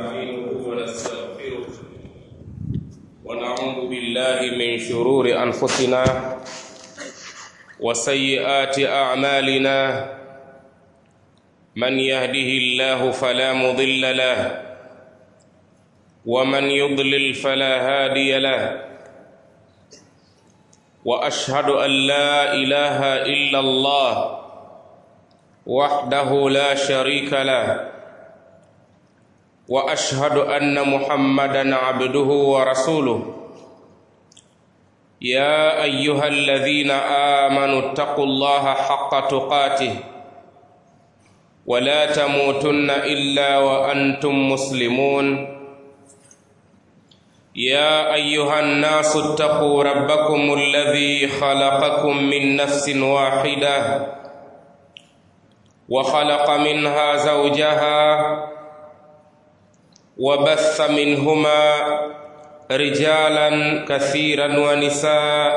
ونستعينه ونستغفره ونعوذ بالله من شرور أنفسنا وسيئات أعمالنا من يهده الله فلا مضل له ومن يضلل فلا هادي له واشهد ان لا اله الا الله وحده لا شريك له واشهد ان محمدا عبده ورسوله يا ايها الذين امنوا اتقوا الله حق تقاته ولا تموتن الا وانتم مسلمون يا ايها الناس اتقوا ربكم الذي خلقكم من نفس واحده وخلق منها زوجها وبث منهما رجالا كثيرا ونساء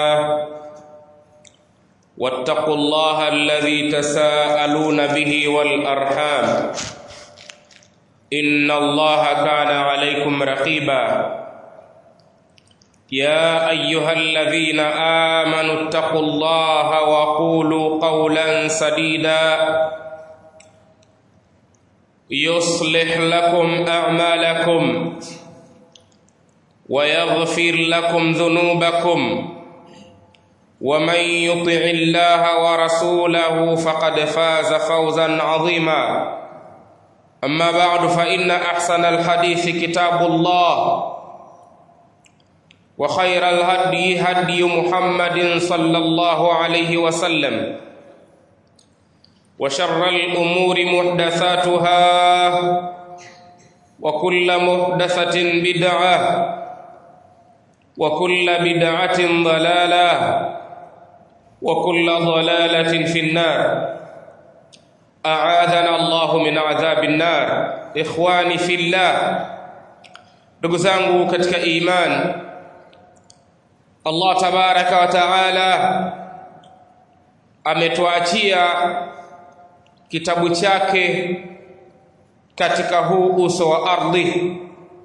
واتقوا الله الذي تساءلون به والارحام ان الله كان عليكم رقيبا يا ايها الذين امنوا اتقوا الله وقولوا قولا سديدا يصلح لكم اعمالكم ويغفر لكم ذنوبكم ومن يطع الله ورسوله فقد فاز فوزا عظيما اما بعد فان احسن الحديث كتاب الله وخير الهدي هدي محمد صلى الله عليه وسلم وشر الامور محدثاتها وكل محدثه بدعه وكل بدعه ضلاله وكل ضلاله في النار اعاذنا الله من عذاب النار ikhwani fillah ndugu zangu katika imani Allah tabaraka wa taala ametuachia kitabu chake katika huu uso wa ardhi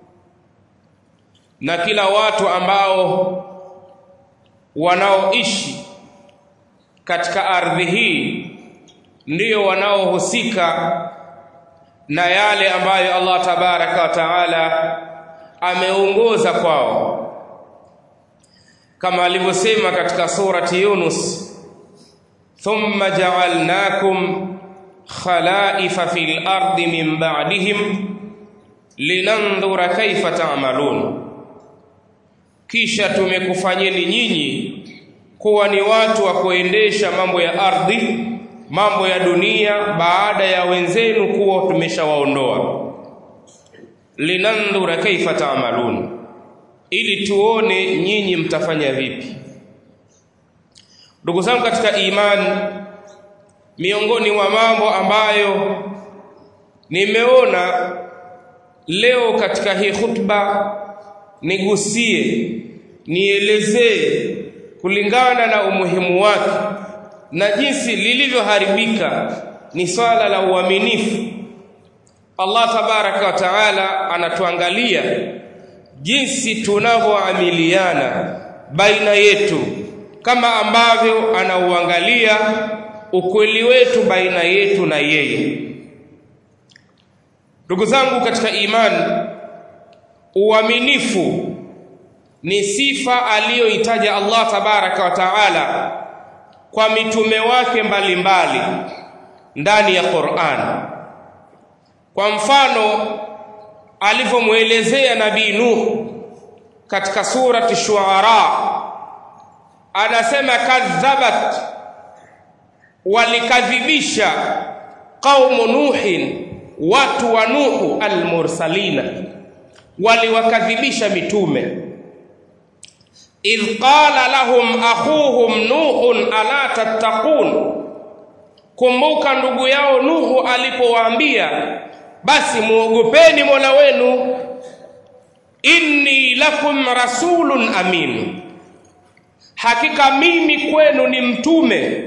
na kila watu ambao wanaoishi katika ardhi hii ndiyo wanaohusika na yale ambayo Allah tabaraka wa taala ameongoza kwao kama alivyosema katika surati Yunus thumma ja'alnakum khalaifa fil ardi min ba'dihim linandhura kaifa ta'malun kisha tumekufanyeni nyinyi kuwa ni watu wa kuendesha mambo ya ardhi mambo ya dunia baada ya wenzenu kuwa tumeshawaondoa linandhura kaifa ta'malun ili tuone nyinyi mtafanya vipi ndugu zangu katika imani miongoni mwa mambo ambayo nimeona leo katika hii khutba nigusie nielezee kulingana na umuhimu wake na jinsi lilivyoharibika ni swala la uaminifu Allah tabaraka wa taala anatuangalia jinsi tunavyoamiliana baina yetu kama ambavyo anauangalia ukweli wetu baina yetu na yeye ndugu zangu katika imani uaminifu ni sifa aliyoitaja Allah tabaraka wa taala kwa mitume wake mbalimbali mbali, ndani ya Qur'an kwa mfano alivyomwelezea nabii Nuh katika surati Shuara anasema kadhabat walikadhibisha qaumu nuhin watu wa nuhu almursalina waliwakadhibisha mitume idh qala lahum akhuhum nuhun ala tattaqun kumbuka ndugu yao nuhu alipowaambia basi muogopeni mola wenu inni lakum rasulun amin hakika mimi kwenu ni mtume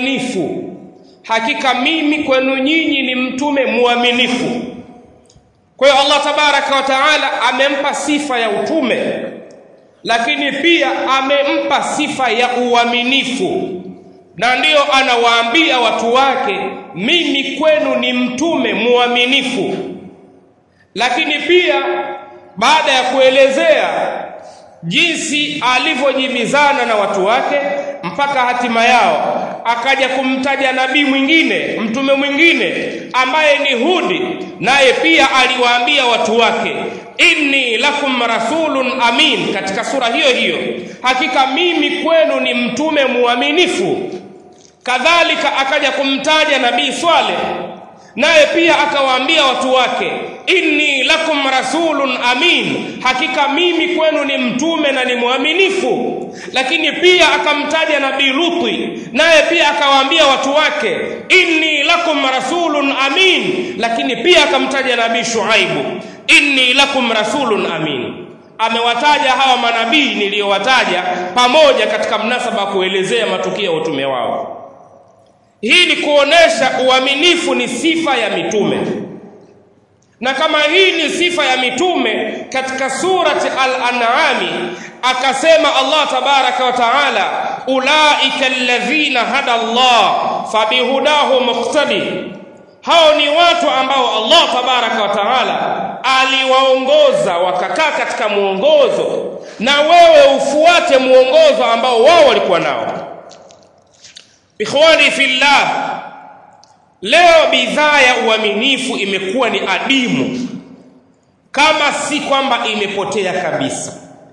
muaminifu hakika mimi kwenu nyinyi ni mtume muaminifu kwa hiyo Allah tabaraka wa taala amempa sifa ya utume lakini pia amempa sifa ya uaminifu na ndiyo anawaambia watu wake mimi kwenu ni mtume muaminifu lakini pia baada ya kuelezea jinsi alivyojibizana na watu wake mpaka hatima yao akaja kumtaja nabii mwingine mtume mwingine ambaye ni Hudi naye pia aliwaambia watu wake inni lakum rasulun amin katika sura hiyo hiyo hakika mimi kwenu ni mtume muaminifu kadhalika akaja kumtaja nabii Swaleh naye pia akawaambia watu wake inni lakum rasulun amin hakika mimi kwenu ni mtume na ni mwaminifu lakini pia akamtaja nabii luti naye pia akawaambia watu wake inni lakum rasulun amin lakini pia akamtaja nabii shuaibu inni lakum rasulun amin amewataja hawa manabii niliyowataja pamoja katika mnasaba wa kuelezea matukio ya utume wao hii ni kuonesha uaminifu ni sifa ya mitume na kama hii ni sifa ya mitume katika surati al-an'ami akasema Allah tabaraka wa taala ulaika alladhina hada Allah fabihudahu muqtadi hao ni watu ambao Allah tabaraka wa taala aliwaongoza wakakaa katika muongozo na wewe ufuate muongozo ambao wao walikuwa nao ikhwani fillah leo bidhaa ya uaminifu imekuwa ni adimu kama si kwamba imepotea kabisa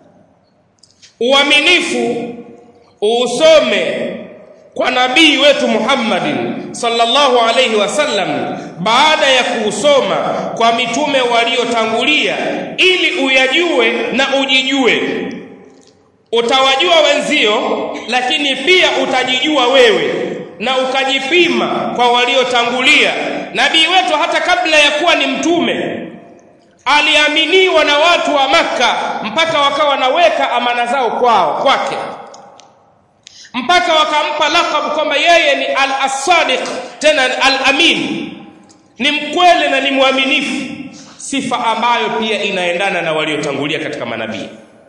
uaminifu usome kwa nabii wetu Muhammadin sallallahu alayhi wasallam baada ya kuusoma kwa mitume waliotangulia ili uyajue na ujijue utawajua wenzio lakini pia utajijua wewe na ukajipima kwa waliotangulia nabii wetu hata kabla ya kuwa ni mtume aliaminiwa na watu wa maka mpaka wakawa wanaweka amana zao kwao kwake mpaka wakampa lakabu kwamba yeye ni al-sadiq tena al-amin ni mkweli na ni mwaminifu sifa ambayo pia inaendana na waliotangulia katika manabii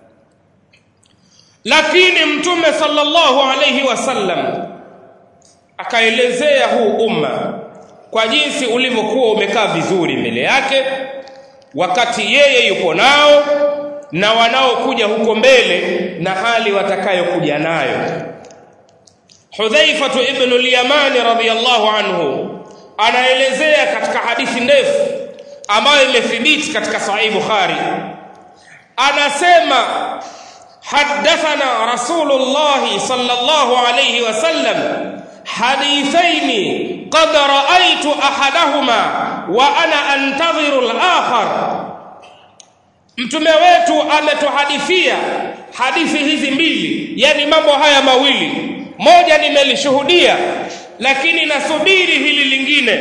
lakini mtume sallallahu alayhi wasallam akaelezea huu umma kwa jinsi ulivyokuwa umekaa vizuri mbele yake wakati yeye yupo nao na wanaokuja huko mbele na hali watakayokuja nayo Hudhaifa ibn al-Yamani radhiyallahu anhu anaelezea katika hadithi ndefu ambayo imethibiti katika Sahih Bukhari anasema حدثنا رسول الله صلى الله عليه وسلم حديثين قد رأيت أحدهما وأنا أنتظر الآخر mtume wetu ametuhadithia hadithi hizi mbili yani mambo haya mawili moja nimelishuhudia lakini nasubiri hili lingine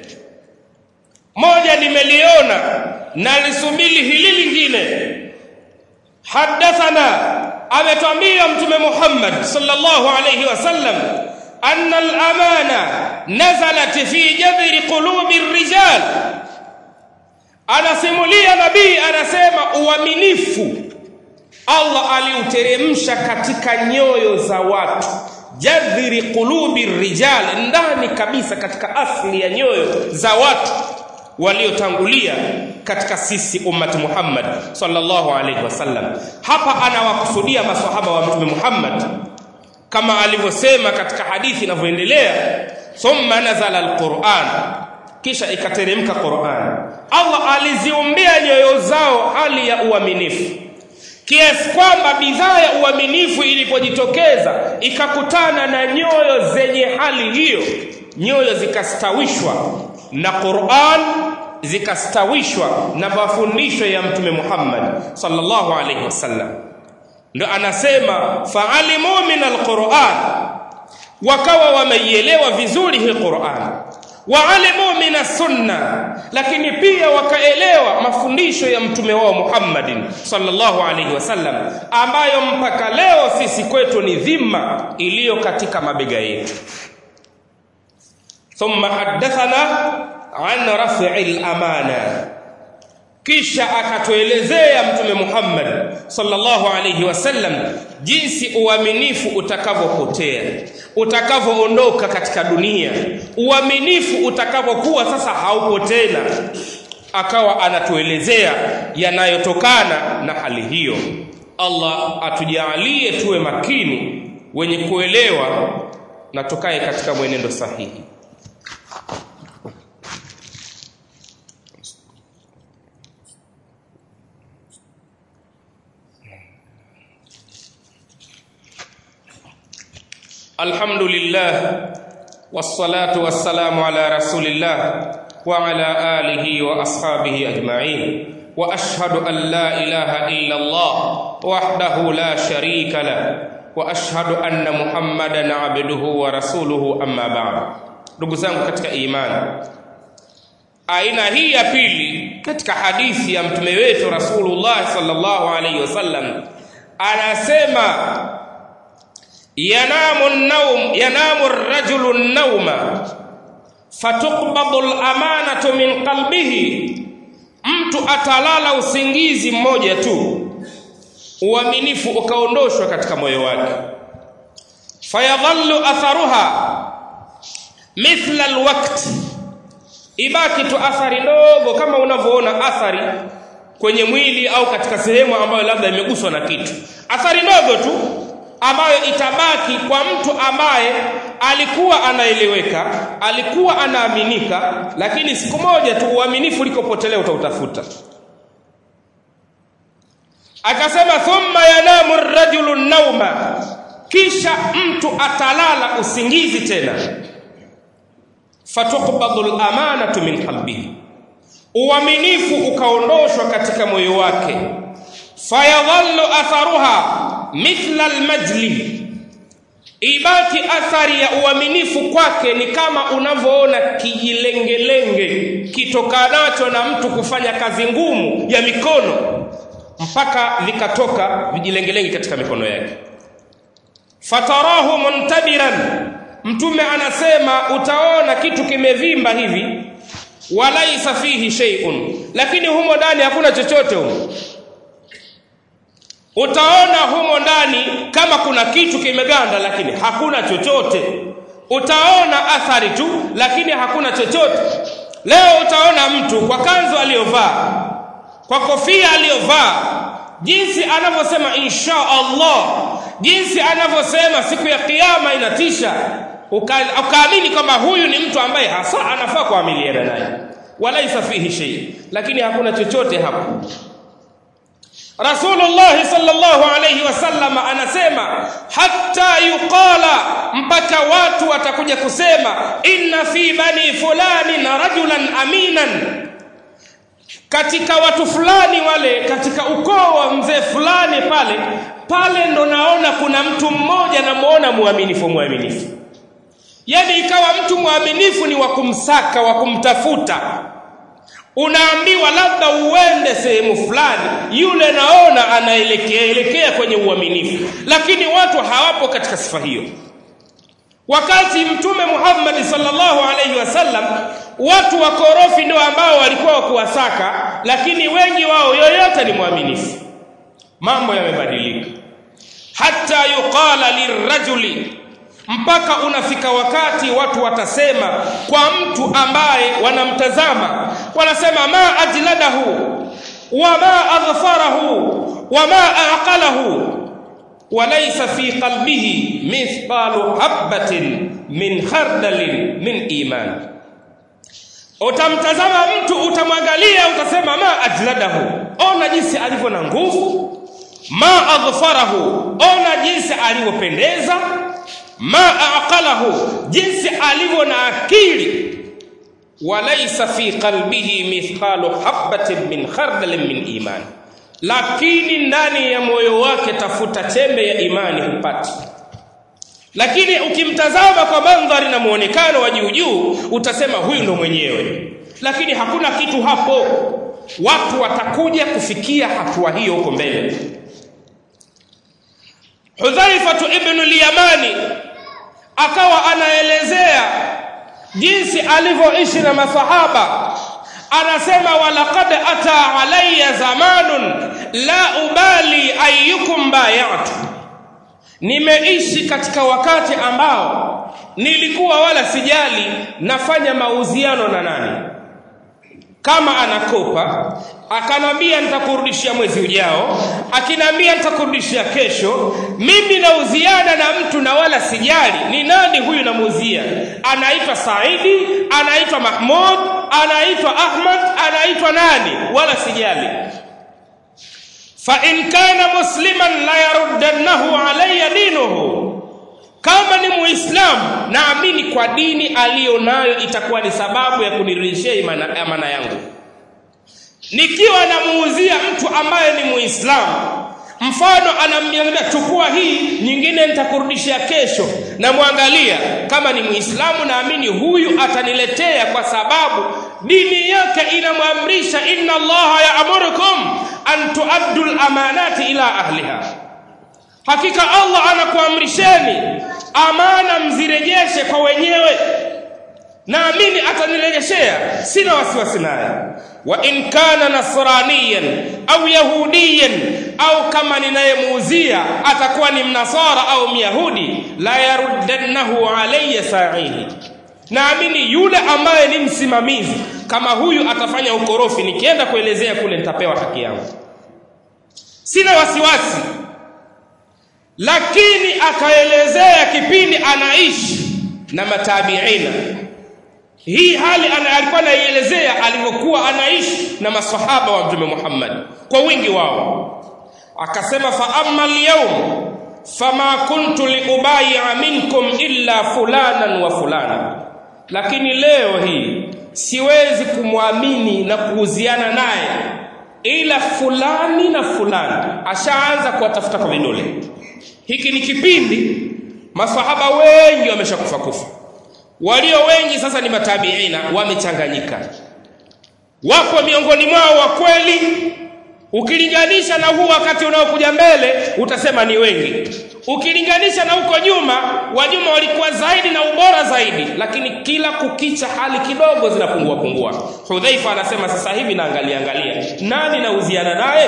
moja nimeliona na lisubiri hili lingine حدثنا ametwambia mtume Muhammad sallallahu alayhi wasallam anna al-amana nazalat fi jadri qulubi ar-rijal anasimulia nabii anasema uaminifu Allah aliuteremsha katika nyoyo za watu jadhiri qulubi rijal ndani kabisa katika asli ya nyoyo za watu waliotangulia katika sisi ummati Muhammad sallallahu alaihi wasallam hapa anawakusudia maswahaba wa mtume Muhammad kama alivyosema katika hadithi inavyoendelea thumma nazala alquran kisha ikateremka Qur'an Allah aliziumbia nyoyo zao hali ya uaminifu kiasi kwamba bidhaa ya uaminifu ilipojitokeza ikakutana na nyoyo zenye hali hiyo nyoyo zikastawishwa na Qur'an zikastawishwa na mafundisho ya mtume Muhammad sallallahu alaihi wasallam ndio anasema fa'alimu min alquran wakawa wameielewa vizuri hii Qur'an waalimu min sunna lakini pia wakaelewa mafundisho ya mtume wao Muhammadin sallallahu alaihi wasallam ambayo mpaka leo sisi kwetu ni dhima iliyo katika mabega yetu thumma haddathana an raf'il amana kisha akatuelezea mtume Muhammad sallallahu alayhi wasallam jinsi uaminifu utakavyopotea utakavyoondoka katika dunia uaminifu utakavyokuwa sasa haupo tena akawa anatuelezea yanayotokana na hali hiyo Allah atujalie tuwe makini wenye kuelewa na tukae katika mwenendo sahihi الحمد لله والصلاة والسلام على رسول الله وعلى آله وأصحابه أجمعين وأشهد أن لا إله إلا الله وحده لا شريك له وأشهد أن محمدا عبده ورسوله أما بعد ndugu zangu katika imani aina hii ya pili katika hadithi ya mtume wetu rasulullah sallallahu alaihi wasallam anasema yanamu naum yanamu rajulu nauma fatuqbadu al-amanatu min qalbihi mtu atalala usingizi mmoja tu uaminifu ukaondoshwa katika moyo wake fayadhallu atharuha mithla alwaqt ibaki tu athari ndogo kama unavyoona athari kwenye mwili au katika sehemu ambayo labda imeguswa na kitu athari ndogo tu ambayo itabaki kwa mtu ambaye alikuwa anaeleweka alikuwa anaaminika lakini siku moja tu uaminifu ulikopotelea utautafuta akasema thumma yanamu rajulu nauma kisha mtu atalala usingizi tena fatuqbadu lamanatu min qalbihi uaminifu ukaondoshwa katika moyo wake fayadhallu atharuha mithla almajli ibaki athari ya uaminifu kwake ni kama unavyoona kijilengelenge kitokanacho na mtu kufanya kazi ngumu ya mikono mpaka vikatoka vijilengelenge katika mikono yake fatarahu muntabiran mtume anasema utaona kitu kimevimba hivi walaisa fihi shay'un lakini humo ndani hakuna chochote humo utaona humo ndani kama kuna kitu kimeganda lakini hakuna chochote utaona athari tu lakini hakuna chochote leo utaona mtu kwa kanzu aliyovaa kwa kofia aliyovaa jinsi anavyosema insha Allah jinsi anavyosema siku ya kiyama inatisha ukaamini kwamba huyu ni mtu ambaye hasa anafaa kuamiliana naye walaisa fihi shay lakini hakuna chochote hapo Rasulullah sallallahu alayhi wasallam anasema hatta yuqala mpaka watu watakuja kusema inna fi bani fulani na rajulan aminan katika watu fulani wale katika ukoo wa mzee fulani pale pale ndo naona kuna mtu mmoja namuona muaminifu muaminifu yani ikawa mtu mwaminifu ni wa kumsaka wa kumtafuta unaambiwa labda uende sehemu fulani yule naona anaelekea elekea kwenye uaminifu lakini watu hawapo katika sifa hiyo wakati mtume Muhammad sallallahu alaihi wasallam watu wakorofi ndio ambao walikuwa wakuwasaka lakini wengi wao yoyote ni mwaminifu mambo yamebadilika hata yuqala lirajuli mpaka unafika wakati watu watasema kwa mtu ambaye wanamtazama wanasema ma ajladahu wama adhfarahu wama aqalahu walaysa fi qalbihi mithqalu habatin min khardalin min iman utamtazama mtu utamwangalia utasema ma ajladahu ona jinsi alivyo na nguvu ma adhfarahu ona jinsi alivyopendeza ma aqalahu jinsi alivyo na akili walaysa fi qalbihi mithqalu habatin min khardalin min iman lakini ndani ya moyo wake tafuta chembe ya imani hupati lakini ukimtazama kwa mandhari na muonekano wa juu juu utasema huyu ndo mwenyewe lakini hakuna kitu hapo watu watakuja kufikia hatua hiyo huko mbele Hudhaifatu ibn al-Yamani akawa anaelezea jinsi alivyoishi na masahaba anasema walaqad ata alayya zamanun la ubali ayyukum bayatu nimeishi katika wakati ambao nilikuwa wala sijali nafanya mauziano na nani kama anakopa akanambia nitakurudishia mwezi ujao akinambia nitakurudishia kesho mimi nauziana na mtu na wala sijali ni nani huyu namuuzia anaitwa saidi anaitwa mahmud anaitwa ahmad anaitwa nani wala sijali fa in kana musliman la yaruddannahu alayya dinuhu kama ni muislamu naamini kwa dini aliyo nayo itakuwa ni sababu ya kunirudishia imana, amana yangu nikiwa namuuzia mtu ambaye ni muislamu mfano anamwambia chukua hii nyingine nitakurudishia kesho namwangalia kama ni muislamu naamini huyu ataniletea kwa sababu dini yake inamwamrisha inna allaha yaamurukum an tuaddu lamanati ila ahliha hakika allah anakuamrisheni amana mzirejeshe kwa wenyewe naamini atanirejeshea sina wasiwasi naye wa in kana nasraniyan au yahudiyan au kama ninayemuuzia atakuwa ni mnasara au myahudi la yaruddannahu alayya sa'ihi naamini yule ambaye ni msimamizi kama huyu atafanya ukorofi nikienda kuelezea kule nitapewa haki yangu sina wasiwasi lakini akaelezea kipindi anaishi na matabiina hii hali ana, alikuwa anaielezea alivyokuwa anaishi na masahaba wa mtume Muhammad kwa wingi wao akasema fa amma alyawm fama kuntu liubaya minkum illa fulanan wa fulana lakini leo hii siwezi kumwamini na kuuziana naye ila fulani na fulani ashaanza kuwatafuta kwa vidole hiki ni kipindi masahaba wengi wameshakufa kufa walio wengi sasa ni matabiina wamechanganyika wapo miongoni mwao wa kweli ukilinganisha na huu wakati unaokuja mbele utasema ni wengi ukilinganisha na huko nyuma wanyuma walikuwa zaidi na ubora zaidi lakini kila kukicha hali kidogo zinapungua pungua hudhaifa anasema sasa hivi naangalia angalia nani nauziana naye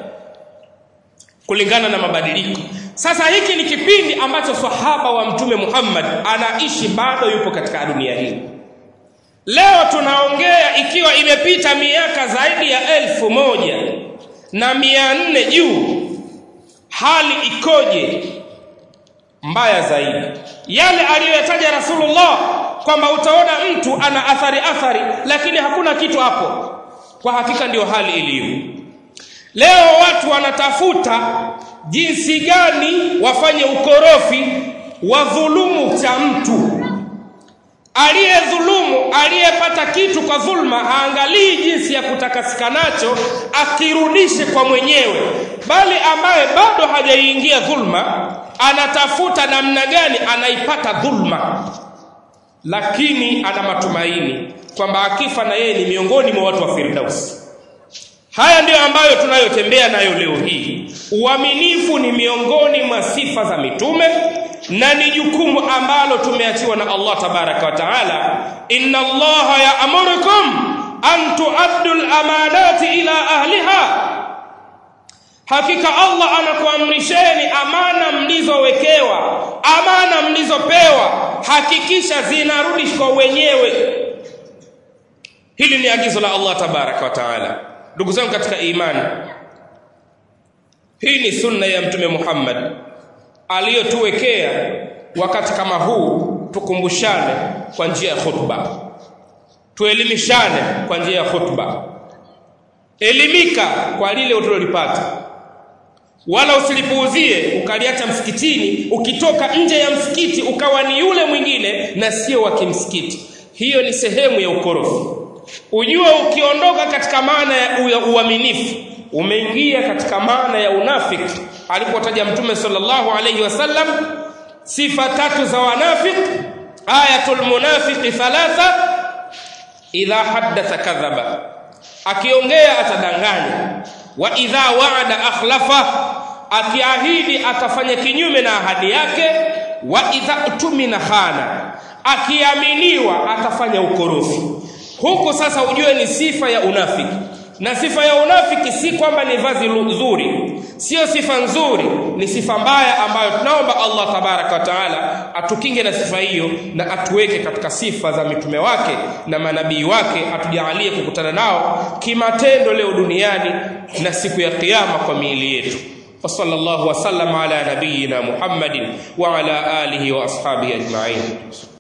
kulingana na mabadiliko sasa hiki ni kipindi ambacho sahaba wa mtume Muhammad anaishi bado yupo katika dunia hii leo tunaongea ikiwa imepita miaka zaidi ya elfu moja na mia nne juu hali ikoje mbaya zaidi yale aliyoyataja rasulullah kwamba utaona mtu ana athari athari lakini hakuna kitu hapo kwa hakika ndiyo hali ilivyo leo watu wanatafuta jinsi gani wafanye ukorofi wa dhulumu cha mtu aliyedhulumu aliyepata kitu kwa dhulma haangalii jinsi ya kutakasika nacho akirudishe kwa mwenyewe bali ambaye bado hajaingia dhulma anatafuta namna gani anaipata dhulma lakini ana matumaini kwamba akifa na yeye ni miongoni mwa watu wa firdausi haya ndiyo ambayo tunayotembea nayo leo hii uaminifu ni miongoni mwa sifa za mitume na ni jukumu ambalo tumeachiwa na Allah tabaraka wa taala inna allaha ya'murukum an tuaddu al-amanati ila ahliha hakika Allah anakuamrisheni amana mlizowekewa amana mlizopewa hakikisha zinarudi kwa wenyewe hili ni agizo la Allah tabaraka wa taala ndugu zangu katika imani hii ni sunna ya mtume Muhammad aliyotuwekea wakati kama huu tukumbushane kwa njia ya khutba tuelimishane kwa njia ya khutba elimika kwa lile utulolipata wala usilipuuzie ukaliacha msikitini ukitoka nje ya msikiti ukawa ni yule mwingine na sio wa kimsikiti hiyo ni sehemu ya ukorofi ujue ukiondoka katika maana ya uaminifu umeingia katika maana ya unafiki alipotaja mtume sallallahu alayhi wasallam sifa tatu za wanafik ayatul munafiqi thalatha idha haddatha kadhaba akiongea atadanganya wa idha waada akhlafa akiahidi atafanya kinyume na ahadi yake wa idha tumina khana akiaminiwa atafanya ukorofi huku sasa ujue ni sifa ya unafiki na sifa ya unafiki si kwamba ni vazi zuri sio sifa nzuri ni sifa mbaya ambayo tunaomba Allah tabaraka wa taala atukinge na sifa hiyo na atuweke katika sifa za mitume wake na manabii wake atujalie kukutana nao kimatendo leo duniani na siku ya kiyama kwa miili yetu وصلى الله وسلم على نبينا محمد وعلى اله واصحابه اجمعين